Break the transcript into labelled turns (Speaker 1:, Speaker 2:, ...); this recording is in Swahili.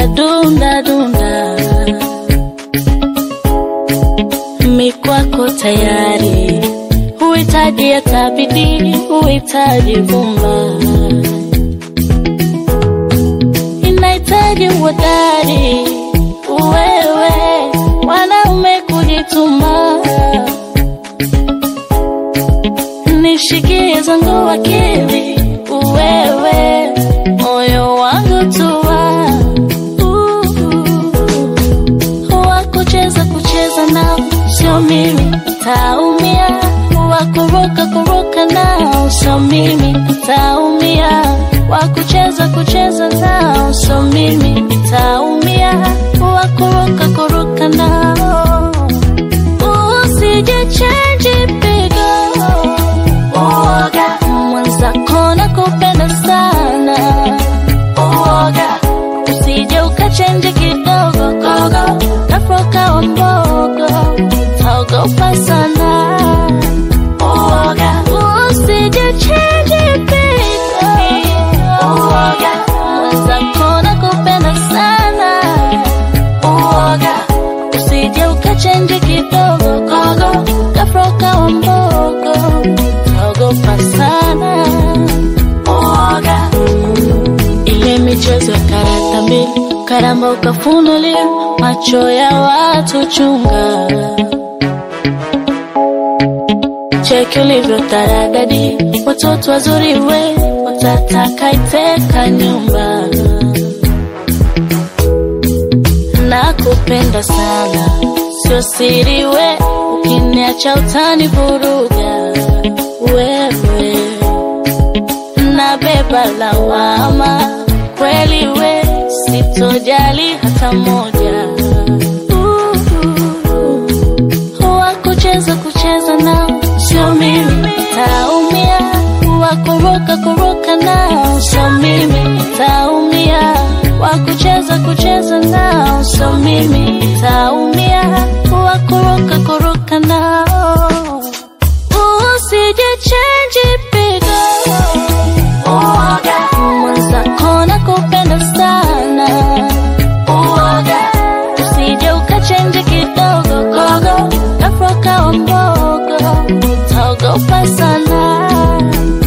Speaker 1: dunda dunda, mi kwako tayari, huhitaji hata bidii, huhitaji vumba, inahitaji uhodari, wewe wanaume kujituma, nishikie zangu akili, wewe moyo wangu tua wakucheza kucheza nao sio mimi taumia, wakuruka kuruka nao sio mimi taumia, wakucheza kucheza nao sio mimi taumia, wakuruka kuruka nao usije change pigo uoga mwenzako na kupenda sana uoga usije ukachenji kidogo gogo kafoka wa mbogo taogopa sana uoga usije change pigo uoga mwenzako na kupenda sana uoga usije ukachenji kidogo gogo kafoka wa mbogo taogopa sana uoga ile michezo ya karata mbili karamba ukafunulia macho ya watu chunga cheki ulivyo taradadi watoto wazuri we watataka iteka nyumba nakupenda sana sio siri we ukiniacha utani vuruga wewe nabeba lawama kweli we sitojali hata moja Uh, wakucheza kucheza nao sio mimi taumia wakuruka kuruka nao sio mimi taumia wakucheza kucheza nao sio mimi taumia wakuruka kuruka nao usije change pigo uoga mwenzako na kupenda sana uoga usije ukachenji kidogo gogo kafoka wa mbogo utaogopa sana